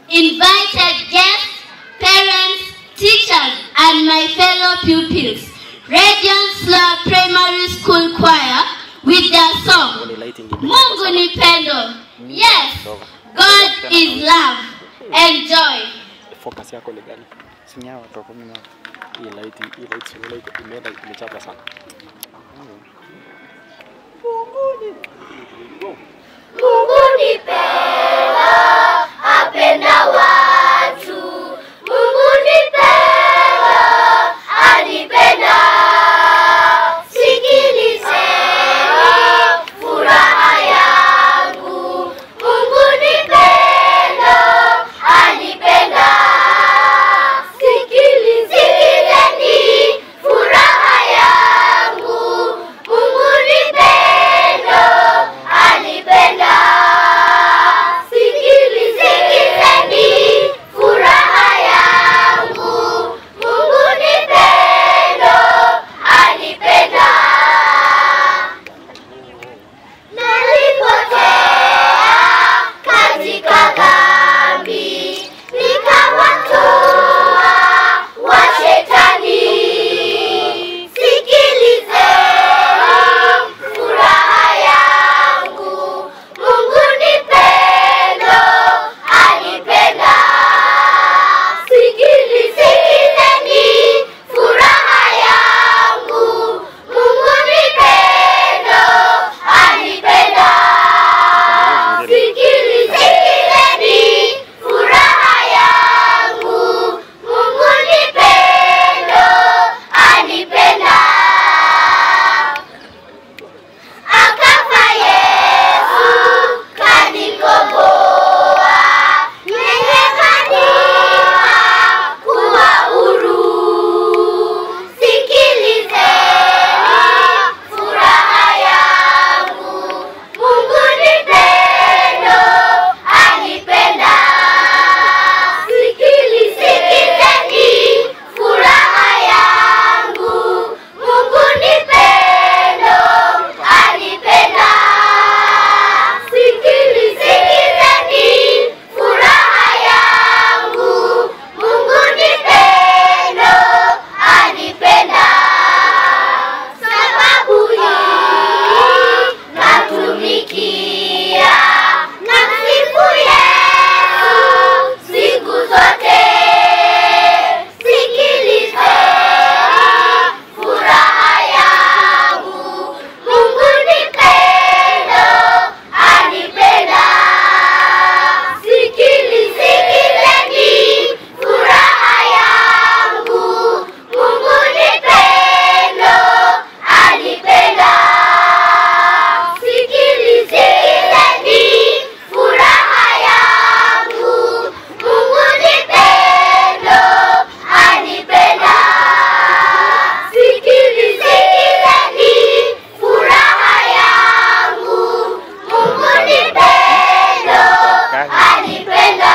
invited guests, parents, teachers, and my fellow pupils. Radiant Slow Primary School Choir with their song, Mungu ni pendo. Yes, God is love. Enjoy. focus yako ni gani? Sinia watu wa kumi na hii light hii light sio light imeenda imechapa sana. Mungu ni pendo, apenda watu. Mungu ni pendo, anipenda. Sikilizeni furaha yangu. Mungu ni pendo, anipenda. Sikilizeni furaha yangu. Mungu ni pendo, anipenda. Sikilizeni furaha yangu. Mungu ni pendo, anipenda. Nalipotea katika dhambi, nikawatoa wa shetani. Sikilizeni furaha yangu, Mungu ni pendo, anipenda. Sikilizeni furaha yangu, Mungu ni pendo, anipenda. Sikilizeni furaha yangu, Mungu ni pendo, anipenda. Akafa Yesu kanikomboa, nimefanywa kuwa huru. Sikilizeni furaha yangu, Mungu ni pendo, anipenda. Sikilizeni furaha yangu, Mungu ni pendo, anipenda. Sikilizeni furaha yangu, Mungu ni pendo, anipenda. Sababu hii natumikia na msifu Yesu siku zote. Sikilizeni furaha yangu, Mungu ni pendo, anipenda. Sikilizeni furaha yangu, Mungu ni pendo, anipenda. Sikilizeni furaha yangu, Mungu ni pendo, anipenda. Sikilizeni furaha yangu, Mungu ni pendo, anipenda.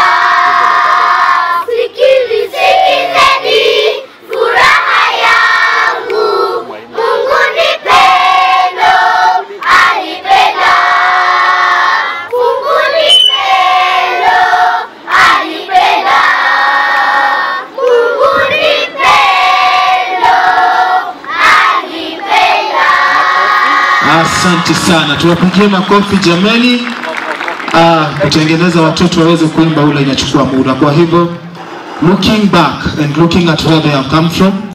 Sikilizeni furaha yangu, Mungu ni pendo, anipenda. Mungu ni pendo, anipenda. Mungu ni pendo, anipenda. Asante sana, tuwapigie makofi jamani. Ah, kutengeneza watoto waweze kuimba ule inachukua muda, kwa hivyo looking back and looking at where they have come from